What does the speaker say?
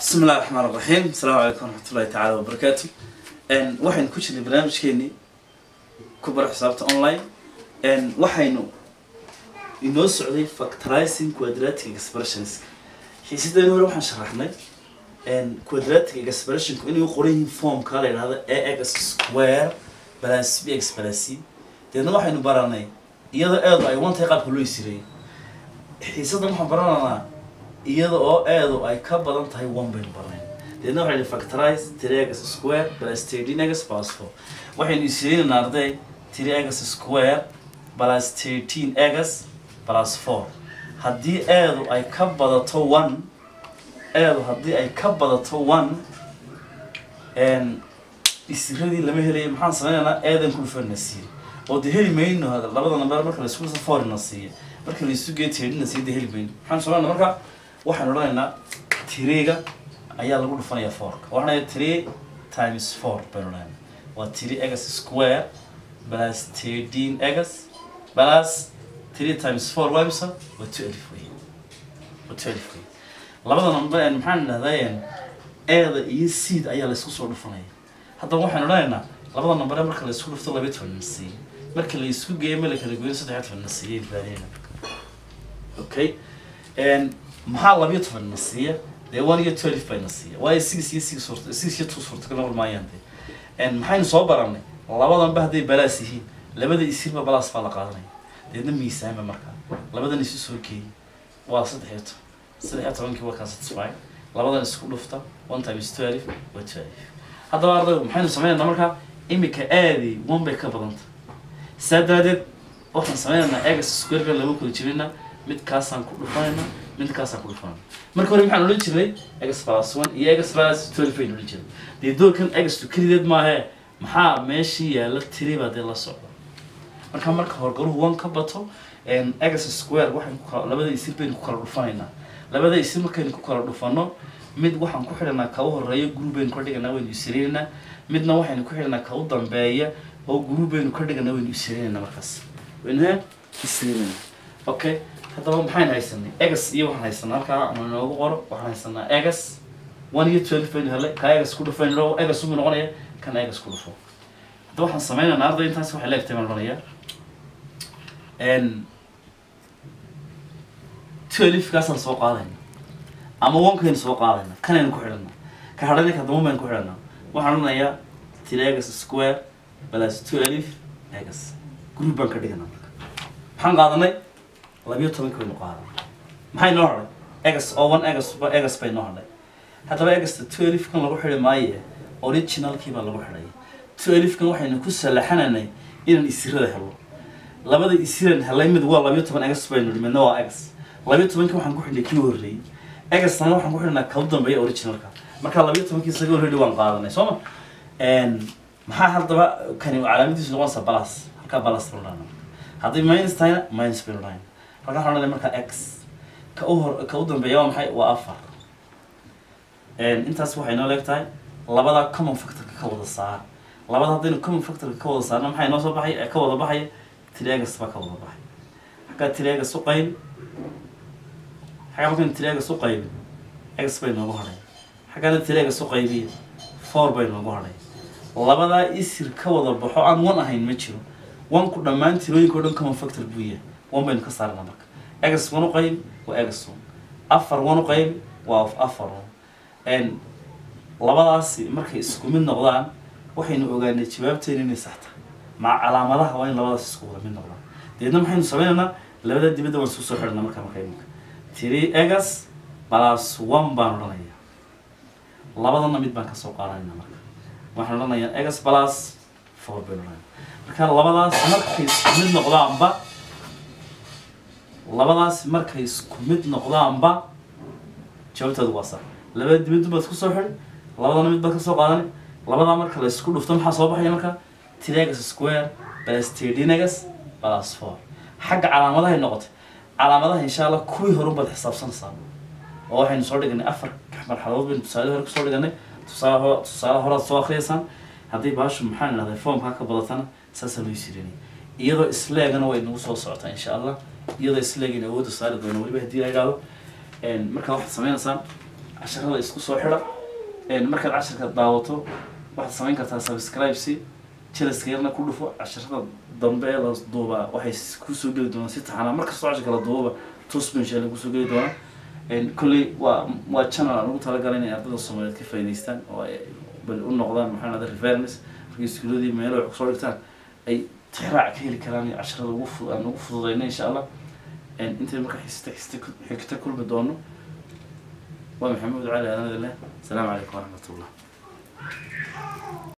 bismi illahi raxmaan raxiim asalaamu calaykum waraxmatullahi tacaala wabarakaatu waxaynu ku jirnay barnaamijkeenii ku bara xisaabta online waxaynu inoo socday factorizing quadratic expressions xiisadeen hore waxaan sharaxnay quadratic expressionku inay u qoran yihiin formka la yidhahdo ax square plus bx plus c deedna waxaynu baranay iyadoo eedu ay one tahay qaabka loo isireeyay xiisadan waxaan baranaynaa iyada oo eedu ay ka badan tahay one baynu barnayn deedna waxaynu factorize three x square plus thirteen x plus four waxaynu isireynaynaa arday three x square plus thirteen x plus four haddii eedu ay ka badato one eedu haddii ay ka badato one isiradii lama helaya maxaan sameynaynaa eedan kulfana siiye oo de heli mayno labada namber marka laisku forna siiye marka laisu geeyo tirdina siiye de heli mayno maxaan sameynaa marka waxaan odhanaynaa tiriga ayaa lagu dhufanayaa fourka waxaan three times four baynu odhanaynaa waa three x square plus thirteen x plus three times four waa imisa waa two elif wey waa two elif wey labada number maxaan idhahdaa eeda iyo seed ayaa laysku soo dhufanaya haddaba waxaan odhanaynaa labada number marka laysku dhufto laba toban na siiye marka laysku geeyo meel kala goyn saddex toban na siiye baadina okay maxaa labiyo toban na siiya dee one iyo twelve bay na siiya waayo six iyo six suurta six iyo two suurtagal noqon maayaan de maxaynu soo baranay labadanba hadday balaas yihiin labada isirba balaas baa la qaadanaya deedna miisaanba markaa labadan isu soo geeyay waa saddex iyo toban saddex iyo tobankii waa kaa satisfy labadan isku dhufta one times twelve waa twelve haddaba ardaygu maxaynu sameynaynaa markaa imika aadi one bay ka badanta saa daraadeed waxaan sameynaynaa egas squarekan lama kula jirina midkaasaan ku dhufanayna midkaasaan ku dhufanayna marka hore maxaan odhan jirnay egas plus one iyo egas plus twelve baynu odhan jirnay dee doorkan egastu kelideed maahee maxaa meeshii yaalla tiri baa dee la socda marka marka horgaluhu one ka bato egas square waxaan ku kala labada isir baynu ku kala dhufanaynaa labada isir markaynu ku kala dhufano mid waxaan ku xidhanaa ka u horeeya group baynu ka dhiganaa waynu isirinaynaa midna waxaynu ku xidhanaa ka u dambeeya oo group baynu ka dhiganaa waynu isirinaynaa markaas waynu he isirinaynaa okay haddaba maxaan haysanay egas iyo waxaan haysanaa halkaa ama inoogu qoro waxaan haysanaa egas one iyo twelve baynu helay ka egas ku dhufo aynu egas umu noqonaya kan egas ku dhufo haddaba waxaan sameynaynaa arday intaas waxay leegtay baan odhanayaa twelve kaasaan soo qaadayna ama onkaynu soo qaadayna kanaynu ku xidhana ka hadhanay ka dama baynu ku xidhana waxaan odhanayaa three egas square plus twelve egas group baan ka dhigana marka maxaan qaadanay labiyo tobanki baynu qaadan maxay noo hadhay egas oo one egas egas bay noo hadhay haddaba egasta twelve kan lagu xidhi maaye originalkii baa lagu xidhay twelve kan waxaynu ku salaxananay inaan isirada helo labada isiran helay mid waa labiyo toban egas baynu nidhi midna waa egas labiyo tobankii waxaan ku xidhnay kii horreeyey egastana waxaan ku xidhnaa kala dambeeya originalka marka labiyo tobankii isaga horreeyay waan qaadanay soo ma maxaa haddaba kani calaamadiisu noqonaysa balas halkaa balas baynu dhahnaa haddii minus tahayna minus baynu dhahnaa halkaa waxaan odhanay markaa x ka u hor ka u dambeeya waa maxay waa afar intaas waxay noo leeg tahay labada common factorka ka wada saar labada haddaynu common factorka ka wada saarna maxay noo soo baxay ka wada baxaya triagas baa ka wada baxay xaggaa triagas u qayb xaggaa markaynu triagas u qaybin x bay noogu hadhay xaggaana triagas u qaybiya four bay noogu hadhay labadaa isir ka wada baxo aan one ahayn ma jiro onku dhammaan tirooyinka o dhan common factor buu yahay one baynu ka saarnaa marka egas one u qayb waa egas one afar one u qayb waa afar one labadaasi markay isku mid noqdaan waxaynu ogaanay jawaabteena inay sax tahay maca calaamadaha waa in labadaas isku wada mid noqdaan deedna maxaynu sameynaynaa labada dibadda waan isku soo xidhanaa marka marka iminka three egas plus one baan odhanayaa labadana mid baan kasoo qaadanayna marka waxaan odhanayaa egas plus four baynu odhanaya marka labadaas markay isku mid noqdaanba labadaas markay isku mid noqdaanba jawaabtoodu waa sax labada dibaddu baad isku soo xidhi labadana mid baad kasoo qaadanay labadaa marka la isku dhufto maxaa soo baxaya marka triagas square plus trdinagas plus four xagga calaamadahay noqotay calaamadaha insha allah kuwii horun baad xisaabsanaysaa oo waxaynu soo dhiganay afar marxaladood baynu tusaale hore kusoo dhiganay tusaale ho tusaale horaad soo akriyaysaan haddii baashu maxaan idhahday formkaa ka badatana saasaa loo sirinay iyadoo isleegana way nagu soo socotaa insha allah iyadoo isleegina awoodda saari doono weliba haddii la yidhahdo markaa waxaad sameynaysaan casharada isku soo xidha een, markaad casharka daawato waxaad samayn kartaa subscribe si jelaska yarna ku dhufo casharada dambe ee la duubaa waxay s- kusoo geli doonaan si taxanaa markastoo casharka la duubaba toos baa insha allah kusoo geli doonaa een, kolley waa waa channel aan ugu talagalay inay ardada soomaaliyeed ka faa'iidaystaan oo ay bal u noqdaan maxaa lahda reference markay iskuuladii meelo wax kusoo dhigtaan ay tixraac ka heli karaan iyo casharada ugu fu- aan ugu fududayna insha allah een, intay marka xista xista xigta kulmi doono waa maxamuud cali aadan adile asalaamu calaykum waraxmatullah